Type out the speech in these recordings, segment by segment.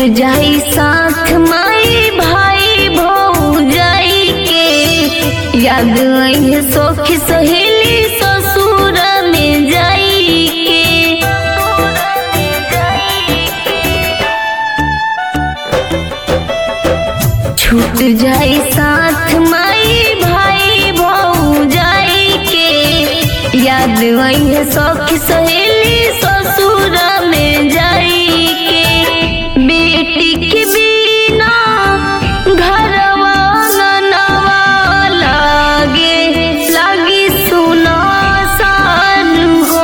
जाई साथ माई भाई भौजाई के याद आई सखी सहेली ससुर में जाई के छूट जाई साथ माई भाई भौजाई के याद आई सखी सहेली ससुर में जाई के बेटी के बिना घरवा नवा लागे लागी सुना सान हो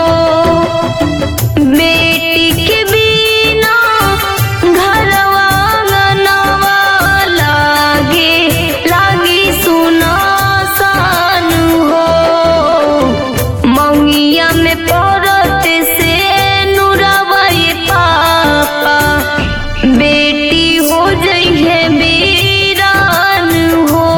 बेटी के बिना घरवा नवा लागे लागी सुना सान हो मौनिया में पड़त से नुरवई पापा बेटी हो जइहे वीरान हो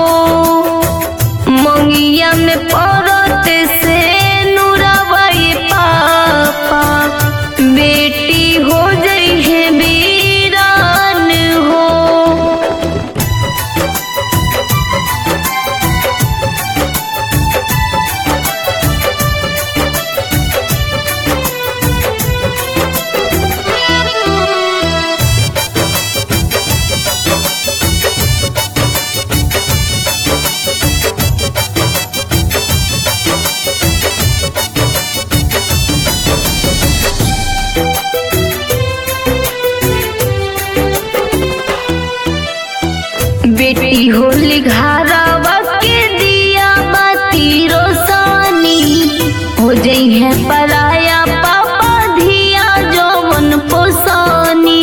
मंगिया में पड़त से नुरवई पापा बेटी हो जइहे वीरान हो बेटी होली घरवा के दिया बाती रोसानी हो जई है पराया पापा धिया जौवन पोसानी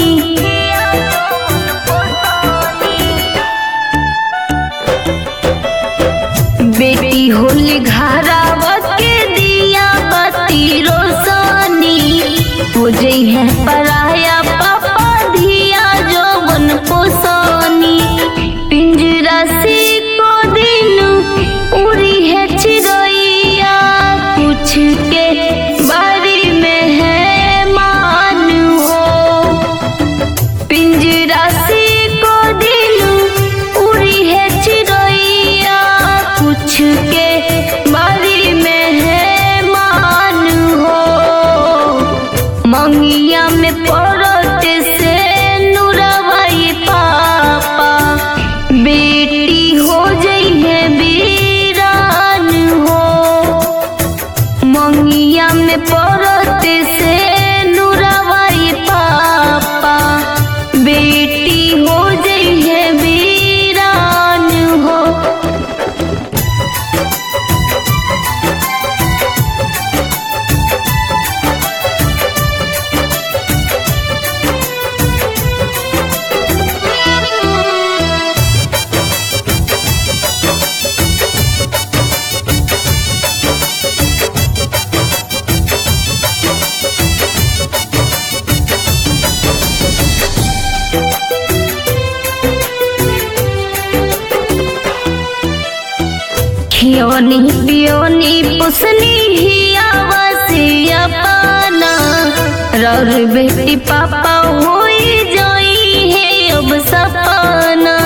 बेटी होली घरवा के दिया बाती रोसानी हो जई है पराया पापा धिया जौवन पोसानी पिंजरा से को दिन उड़ी है चिड़ैया कुछ के बारी में है मान हो पिंजरा से को दिन उड़ी है चिड़ैया कुछ के बारी में है मान हो मंगिया में पड़त से नुरवई पापा बेटी हो जइहे वीरान हो मंगिया में पड़त से नुरवई पापा बेटी हो जइहे वीरान हो खियोनी पियोनी पुसनी हिया वसिया पाना रौर बेटी पापा होई जोई है अब सपना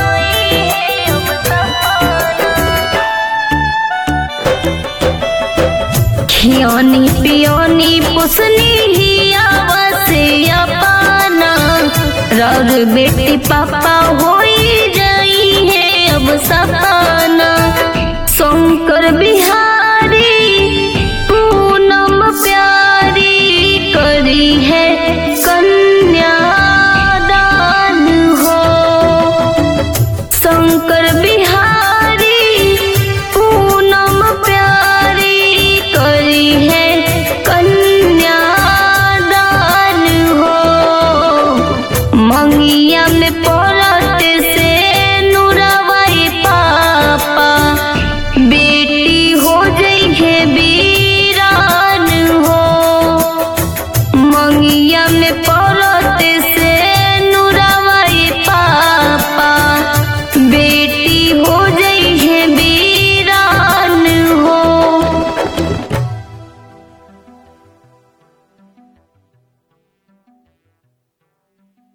खियोनी पियोनी पुसनी हिया वसिया पाना रौर बेटी पापा होई जाई है अब सपना शंकर बिहारी पूनम प्यारी करी है कन्यादान हो शंकर बिहारी पूनम प्यारी करी है कन्यादान हो मंगिया में पड़